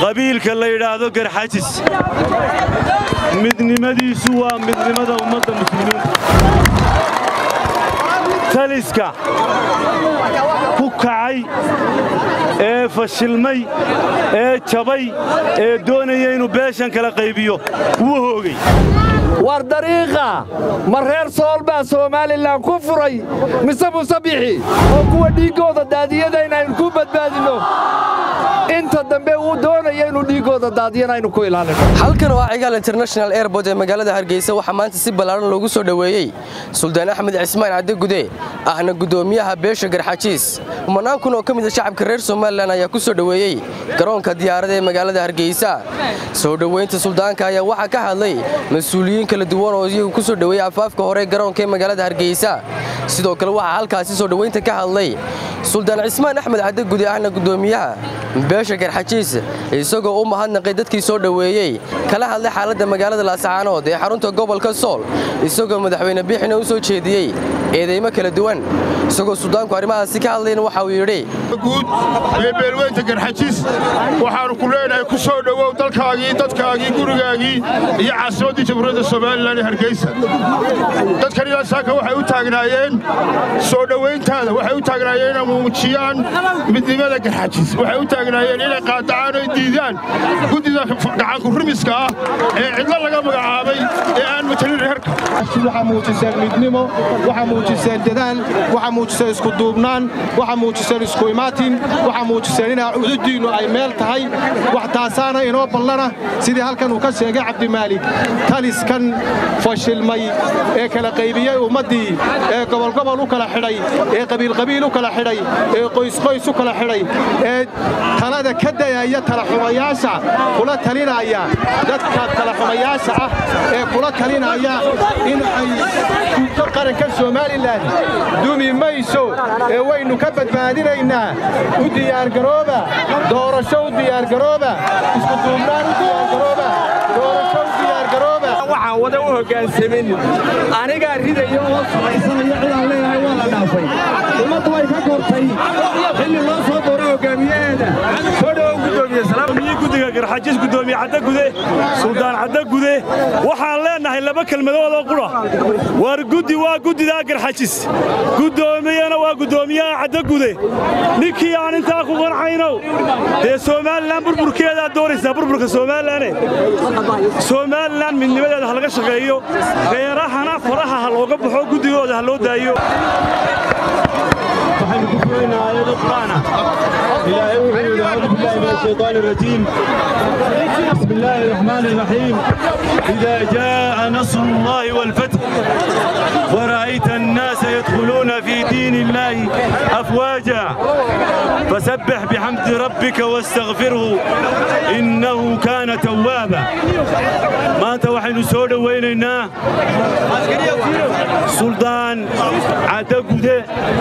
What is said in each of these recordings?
qabiilka la yidhaahdo garxajis midnimadiisu waa midnimada ummadda muslimiinta taliska ku kacay ee fashilmay ee jabay ee doonaya inuu beeshan kala qaybiyo wuu hoogay war dariiqa ma reer sool baa somalilan ku furay mise musabixi oo kuwa dhiiggooda daadiyada inaynu ku badbaadinno inta dambe uu doonaya inuu dhiiggooda daadiyana aynu ku ilaalino halkan waa cigaal international airport ee magaalada hargeysa waxaa maanta si ballaaran loogu soo dhoweeyey suldaan axmed cismaan cadde gude ahna guddoomiyaha beesha garxajiis kumanaan kun oo ka mid a shacabka reer somalilan ayaa ku soo dhoweeyey garoonka diyaarada ee magaalada hargeysa soo dhoweynta suldaanka ayaa waxaa ka hadlay mas-uuliyiin kala duwan oo iyagu ku soo dhoweeyey afaafka hore garoonka ee magaalada hargeysa sidoo kale waxaa halkaasi soo dhoweynta ka hadlay suldaan cismaan axmed cadde gude ahna guddoomiyaha beesha garxajiis isagoo u mahadnaqay dadkii soo dhoweeyey kala hadlay xaaladda magaalada laascaanood ee xarunta gobolka sool isagoo madaxweyne biixina u soo jeediyey eedeymo kala duwan isagoo suldaanku arrimahaasi ka hadlayna waxa uu yidhi guud ee beelweynta garxajiis waxaannu ku leenahay ku soo dhowow dalkaagii dadkaagii gurigaagii iyo caasimaddii jamhuuriyadda somalilan ee hargeysa dadkan ilaa saaka waxay u taagnaayeen soo dhowayntaada waxay u taagnaayeen inay muujiyaan midnimada garxajiis waxay u taagnaayeen inay qaadacaan oy diidaan guddida gacanku rumiska ah ee cidlo laga magacaabay ee aan matalin reerka waxaa muujiseen midnimo waxaa muujiseen dadaal waxaa muujiseen iskuduubnaan waxaa muujiseen isku imaatin waxaa muujiseen inaa cududdiinnu ay meel tahay wax taasaana inoo ballana sidii halkan uu ka sheegay cabdimaalig taliskan fashilmay ee kala qaybiyey ummaddii ee gobolgobol u kala xidhay ee qabiilqabiil u kala xidhay ee qoysqoys u kala xidhay ee talada ka dayaya talaxumayaasha kula talinaya dadka talaxumayaasha ah ee kula talinaya in ay guurto qaranka somalilan dumi mayso ee waynu ka badbaadinaynaa u diyaargarooba doorasho u diyaargarooba iskuduubnaan u diyaargarooba doorasho u diyaargarooba waxaan wada u hoggaansamin anigaa ridaya oo samaysanaya cidaan leeyahay waa la dhaafay ummaddu way ka kortay xilli loo soo dooro hoggaamiyaheeda soo dhowow guddoomiye guddiga garxajiis guddoomiye cadde gude suldaan cadde gude waxaan leennahay laba kelmadood oo qura war guddi waa guddidaa garxajis guddoomiyana waa guddoomiyaha cadde gude ninkii aan intaa ku qancaynow dee somalilan burburkeedaad doonaysaa burburka somaalilane somalilan midnimadeeda ha laga shaqeeyo reerahana faraha ha looga baxo guddigooda ha loo daayo waxaynu ku furaynaa aayado qur'aana ilaahay wuxuu yidhi acuudu billahi min ashayطaani الrajiim بسم الله الرحمن الرحيم إذا جاء نصر الله والفتح ورأيت الناس يدخلون في دين الله أفواجا فسبح بحمد ربك واستغفره إنه كان توابا ما أنت وحين سود ويننا سلطان عدقده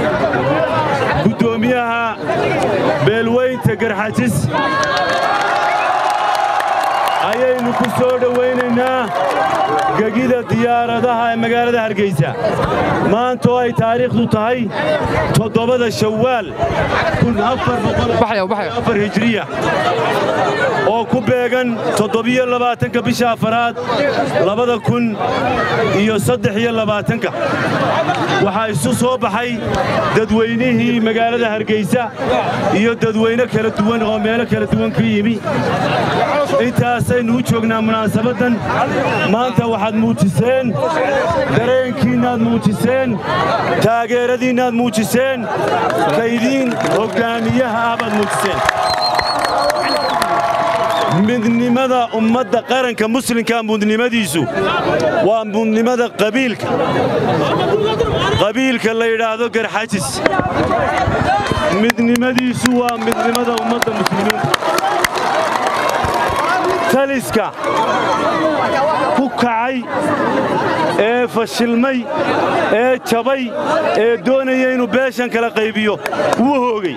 قدوميها beelweyn garxajis ayaynu ku soo dhowaynaynaa gegida diyaaradaha ee magaalada hargeysa maantoo ay taariikhdu tahay toddobada shawaal hijriya oo ku beegan toddobiyo labaatanka bisha afaraad labada kun iyo saddex iyo labaatanka waxaa isu soo baxay dadweynihii magaalada hargeysa iyo dadweyne kala duwan oo meelo kala duwan ka yimi intaasaynu u joognaa munaasabaddan maanta waxaad muujiseen dareenkiinnaad muujiseen taageeradiinnaad muujiseen kaydiin hoggaamiyaha ah baad muujiseen midnimada ummadda qaranka muslimka mudnimadiisu waa mudnimada qabiilka qabiilka la yidhaahdo garxajis midnimadiisu waa midnimada ummadda muslimiinta taliska ku kacay ee fashilmay ee jabay ee doonaya inuu beeshan kala qaybiyo wuu hoogay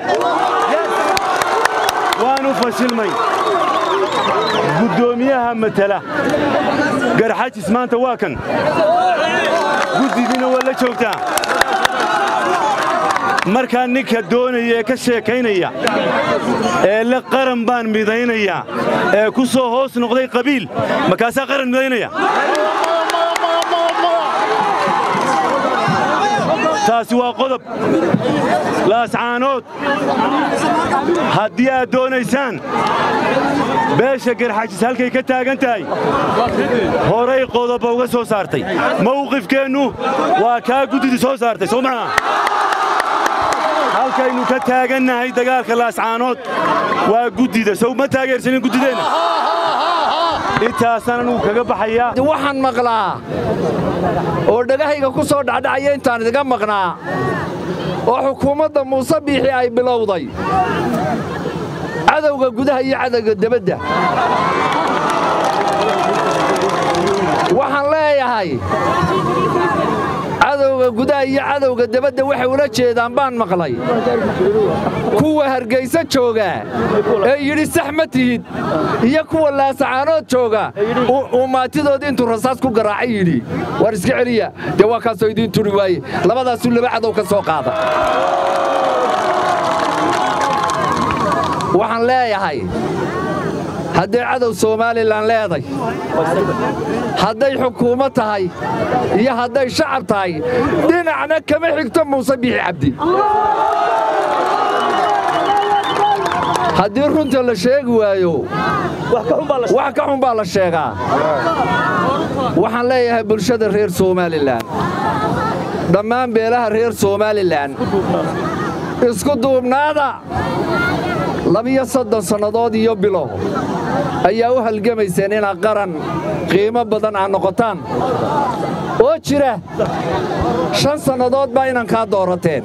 waanu fashilmay guddoomiyaha matala garxajis maanta waa kan guddidiina waa la joogtaa markaa ninka doonaya ee ka sheekaynaya ee le qaran baan midaynayaa ee ku soo hoos noqday qabiil markaasaa qaran midaynaya taasi waa qodob laascaanood haddii aad doonaysaan beesha garxajis halkay ka taagan tahay horay qodoba uga soo saartay mawqifkeennu waa kaa guddidii soo saartay soo maha halkaynu ka taagannahay dagaalka laascaanood waa guddida sow ma taageersanin guddideenna intaasaan anugu kaga baxayaa waxaan maqlaa oo dhegahayga ku soo dhacdhacaya intaan idiga maqnaa oo xukuumadda muuse biixi ay bilowday cadowga gudaha iyo cadowga debadda waxaan leeyahay cadowga gudaha iyo cadowga debadda waxay ula jeedaan baan maqlay kuwa hargayso jooga ee yidhi sax ma tihid iyo kuwa laasacaanood jooga uu maatidood intuu rasaas ku garaacay yidhi waar iska celiya dee waa kaasoo idiin turi waaye labadaasuu laba cadow ka soo qaada waxaan leeyahay hadday cadow somalilan leeday hadday xukuumad tahay iyo hadday shacab tahay dhinacna kama xigto muuse biixi cabdi haddii runta la sheegi waayo wax ka xun baa la sheegaa waxaan leeyahay bulshada reer somalilan dhammaan beelaha reer somalilan isku duubnaada labiyo soddon sannadood iyo bilo ayaa u halgamayseen inaad qaran qiimo badan aad noqotaan oo jira shan sannadood baa inankaa doorateen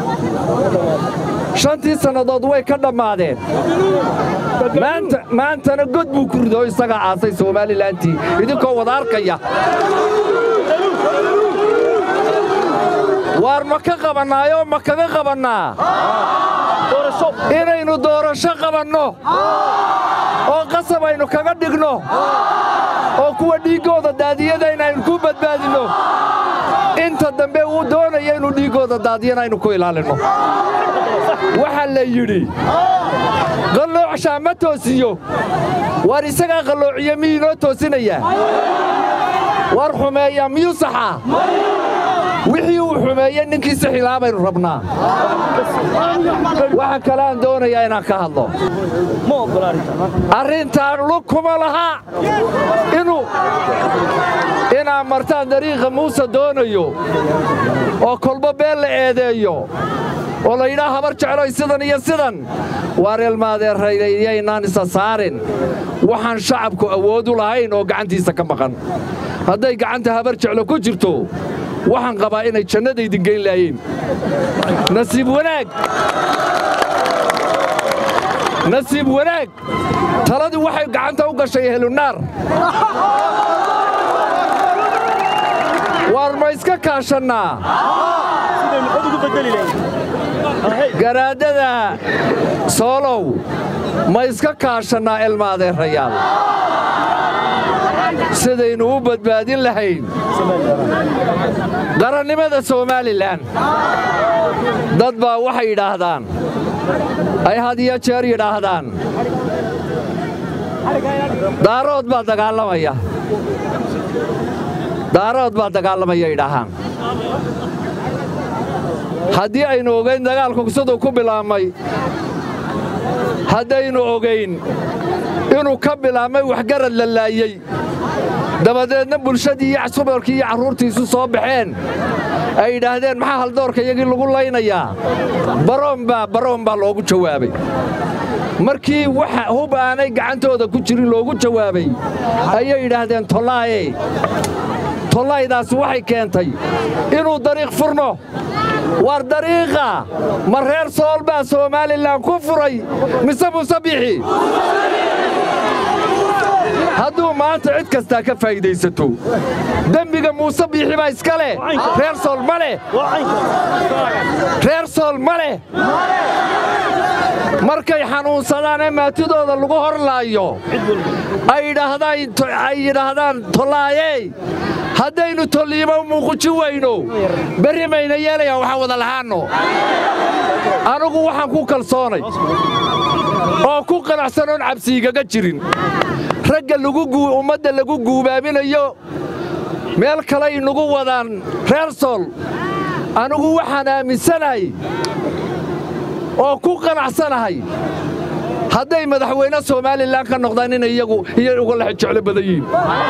shantii sannadood way ka dhammaadeen maantana god buu ku rido isagaa aasay somalilantii idinkoo wada arkaya waar ma ka qabannaayoo ma kaga qabannaa inaynu doorasho qabanno oo qasab aynu kaga dhigno oo kuwa dhiiggooda daadiyada inaynu ku badbaadinno inta dambe uu doonaya inuu dhiiggooda daadiyana aynu ku ilaalinno waxaa la yidhi qalloocshaa ma toosiyo waar isagaa qalloociya miyuu inoo toosinayaa waar xumeeyaa miyuu saxaa wixii uu xumeeye ninkii sixilaa baynu rabnaa waxa kale aan doonayaa inaan ka hadlo arrintaan lug kuma laha inuu inaad martaan dariiqa muuse doonayo oo kolba been la eedeeyo oo la yidhaa habar jecloy sidan iyo sidan waar elmaadeerayaynaan isa saarin waxaan shacabku awood u lahayn oo gacantiisa ka maqan hadday gacanta habar jeclo ku jirto waxaan qabaa inay jannadaydin geyn laayeen nasiib wanaag nasiib wanaag taladii waxay gacanta u gashay helunaar waar ma iska kaashannaa garaadada soolow ma iska kaashannaa elmaadeerayaal sidaynu u badbaadin lahayn qarannimada somalilan dad baa waxay yidhaahdaan ay had iyo jeer yidhaahdaan daarood baa dagaalamaya daarood baa dagaalamaya yidhaahaan haddii aynu ogayn dagaalku siduu ku bilaabmay haddaynu ogayn inuu ka bilaabmay waxgarad la laayey dabadeedna bulshadii iyo subarkii iyo carruurtiisu soo baxeen ay yidhaahdeen maxaa haldoorka iyagii lagu laynayaa baroon baa baroon baa loogu jawaabay markii waxa hub aanay gacantooda ku jirin loogu jawaabay ayay yidhaahdeen tollaaye tollaydaas waxay keentay inuu dariiq furno war dariiqa ma reer sool baa somalilan ku furay mise muuse bixi hadduu maanta cid kastaa ka faa'iidaysato dembiga muuse biixi baa iska leh reer sool ma leh reer sool ma leh markay xanuunsadaan ee maatidooda lagu horlaayo ay yidhaahdaan tollaayey haddaynu tolliimo muuquji weyno berri mayna yeelayaan waxaan wada lahaanno anigu waxaan ku kalsoonay oo ku qanacsanoon cabsiigaga jirin ragga ummadda lagu guubaaminayo meel kalay nagu wadaan reer sool anigu waxaan aaminsanahay oo ku qanacsanahay hadday madaxweyne somalilan ka noqdaan inay iyagu iyo uga lex jeclo badan yihiin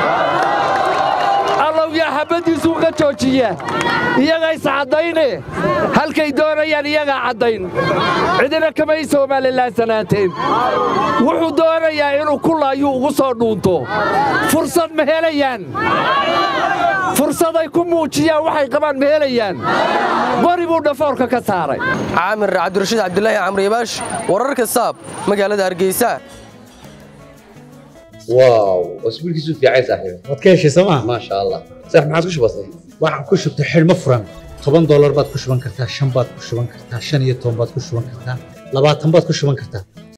allow yaa xabaddiisuu ka joojiya iyaga iscaddayne halkay doonayaan iyagaa caddayn cidina kamay somalilan sanaanteen wuxuu doonayaa inuu kulaayuu ugu soo dhuunto fursad ma helayaan fursaday ku muujiyaan waxay qabaan ma helayaan qori buu dhafoorka ka saaray caamir cabdirashiid cabdulaahi camriyabaash wararka saab magaalada hargeysa واو اسبوع كيسو في عايز صاحبي waad ka heshay sooma ما شاء الله صح ما عادش بسيط waxaan ku shubtay xidhmo furan toban doolar baad ku shuban kartaa shan baad ku shuban kartaa shan iyo toban baad ku shuban kartaa labaatan baad ku shuban kartaa